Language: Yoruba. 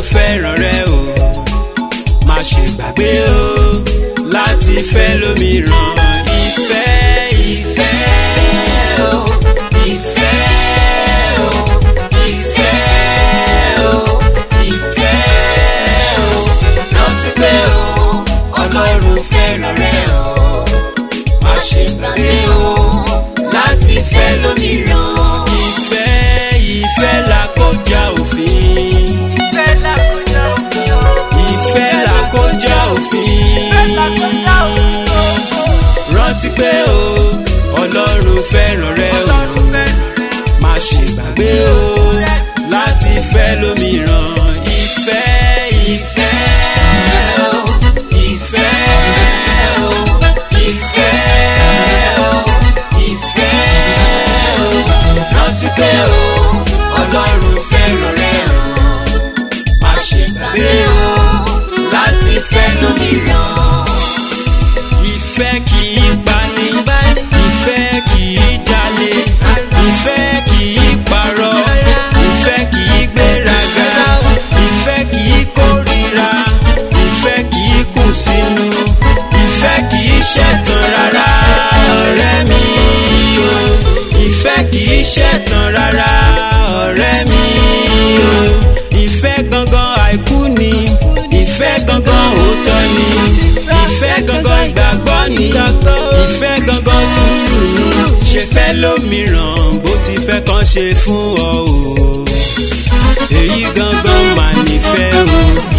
fẹ́ràn rẹ o má ṣe gbàgbé o láti fẹ́ lómìíràn ìfẹ́ ìfẹ́ o ìfẹ́ o ìfẹ́ o ìfẹ́ o rántí pé o ọlọ́run fẹ́ràn rẹ o má ṣe gbàgbé o láti fẹ́ lómìíràn ìfẹ́ ìfẹ́ là kọjá òfin ìfẹ́ là kọjá òfin o. ìfẹ́ là kọjá òfin rántí pé o ọlọ́run fẹ́ràn rẹ o Ọlọ́run fẹ́ràn rẹ. má ṣe gbàgbé o láti fẹ́ lómìíràn ìfẹ́ ìfẹ́ o ìfẹ́ o ìfẹ́ o ìfẹ́ o rántí pé o ọlọ́run fẹ́ràn rẹ o má ṣe gbàgbé o láti fẹ́ lómìíràn ìfẹ́ kì í pani ìfẹ́ kì í jalè ìfẹ́ kì í parọ́ ìfẹ́ kì í gbéraga ìfẹ́ kì í kórira ìfẹ́ kì í kù sínú ìfẹ́ kì í ṣẹ̀tàn rárá ọ̀rẹ́ mi o ìfẹ́ kì í ṣẹ̀tàn rárá ọ̀rẹ́ mi o ìfẹ́ gangan àìkú ni ìfẹ́ gangan òótọ́ ni ìfẹ́ gangan ìgbàgbọ́ ni ìfẹ́ gangan sùúrù ni ṣe fẹ́ lómìíràn bó ti fẹ́ kàn ṣe fún ọ o èyí gangan mà nífẹ̀ẹ́ o